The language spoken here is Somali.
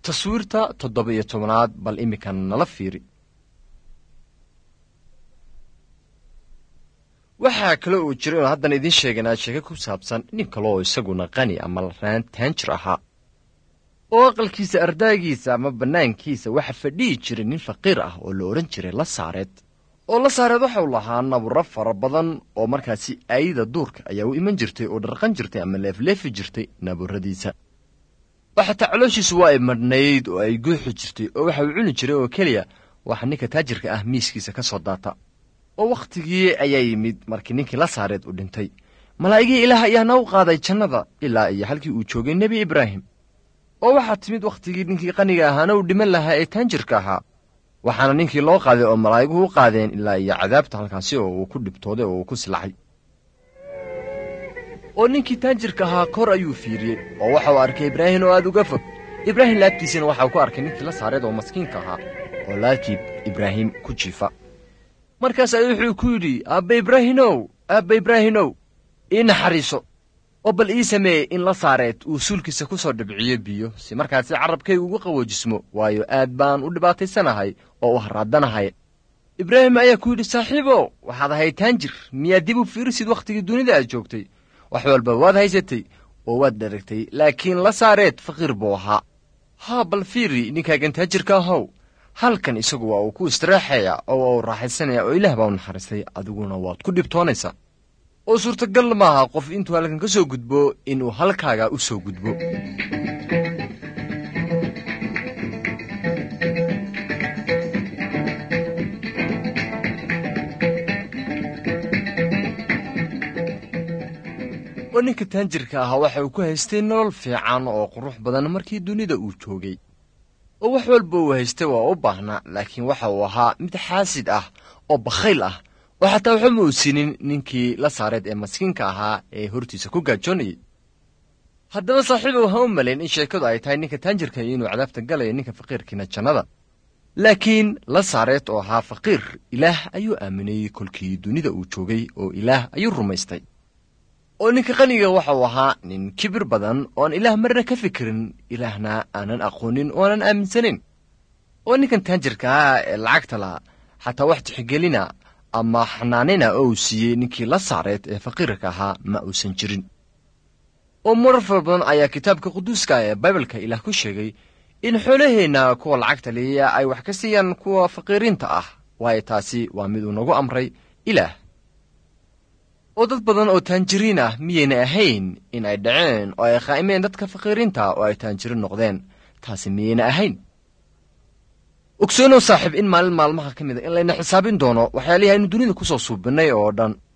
taswiirta toddoba iyo tobanaad bal iminkan nala fiiri waxaa kale uu jira inuu haddan idiin sheeganaa sheeko ku saabsan nin kale oo isaguna qani ama raan taanjir ahaa oo aqalkiisa ardaagiisa ama bannaankiisa waxa fadhihi jiray nin faqiir ah oo la odhan jiray la saareed oo la saareed waxau lahaa naburo fara badan oo markaasi aayida duurka ayaa u iman jirtay oo dharqan jirtay ama leefleefi jirtay naburadiisa oo xataa calooshiisu waa ay madhnayd oo ay guuxi jirtay oo waxa uu cuni jiray oo keliya waxa ninka taajirka ah miiskiisa ka soo daata oo wakhtigii ayaa yimid markii ninkii la saareed uu dhintay malaa'igii ilaah ayaana u qaaday jannada ilaa iyo halkii uu joogay nebi ibraahim oo waxaa timid wakhtigii ninkii qaniga ahaana uu dhiman lahaa ee taanjirka ahaa waxaana ninkii loo qaaday oo malaa'iguhu u qaadeen ilaa iyo cadaabta halkaasi oo uu ku dhibtooday oo uu ku silacay oo ninkii taanjirka ahaa kor ayuu fiiriyey oo waxa uu arkay ibraahim oo aad uga fog ibraahim laabtiisana waxauu ku arkay ninkii la saareed oo maskiinka ahaa oo laabtii ibraahim ku jiifa markaas ayuu wuxuu ku yidhi aabba ibraahinow aabba ibraahinow ii naxariiso oo bal ii sameeye in la saareed uu suulkiisa ku soo dhibciyo biyo si markaasi carrabkaygu ugu qawoojismo waayo aad baan u dhibaataysanahay oo u harraadanahay ibraahim ayaa ku yidhi saaxiibow waxaad ahayd taanjir miyaad dib u fiirisid wakhtigii dunida aad joogtay wax walba waad haysatay oo waad dharagtay laakiin la saareed faqiir buu ahaa haa bal fiiri ninkaagan taajirka ahow halkan isagu waa uu ku istiraaxaya oo waa uu raaxaysanaya oo ilaah baa u naxariistay adiguna waad ku dhibtoonaysaa oo suurtagal maaha qof intuu halkan ka soo gudbo inuu halkaaga u soo gudbo oo ninka taanjirka ahaa waxa uu ku haystay nolol fiican oo qurux badan markii dunida uu joogay oo wax walba uu haystay waa u baahnaa laakiin waxa uu ahaa mid xaasid ah oo bakhayl ah oo xataa waxba ma uu siinin ninkii la saareed ee maskiinka ahaa ee hortiisa ku gaajoonayay haddaba saaxiibow ha u malayn in sheekadu ay tahay ninka taanjirka inuu cadaabta galayo ninka faqiirkiina jannada laakiin la saareed oo ahaa faqiir ilaah ayuu aaminayey kolkii dunida uu joogay oo ilaah ayuu rumaystay oo ninka qaniga waxa uu ahaa nin kibir badan ooan ilaah marna ka fikirin ilaahna aanan aqoonin oo aanan aaminsanayn oo ninkan taanjirka ah ee lacagta laha xataa wax tixgelina ama xanaanina oo uu siiyey ninkii la saareed ee faqiirka ahaa ma uusan jirin oo marar fara badan ayaa kitaabka quduuska ee baibalka ilaah ku sheegay in xoolaheenna kuwa lacagta liya ay wax ka siiyaan kuwa faqiiriinta ah waayo taasi waa mid uu nagu amray ilaah oo dad badan oo taanjiriin ah miyayna ahayn in ay dhaceen oo ay qaa'imeen dadka faqiiriinta oo ay taanjiriin noqdeen taasi miyayna ahayn ogsoonow saaxiib in maalin maalmaha ka mid a in layna xisaabin doono waxyaalihii aynu dunida ku soo suubinnay oo dhan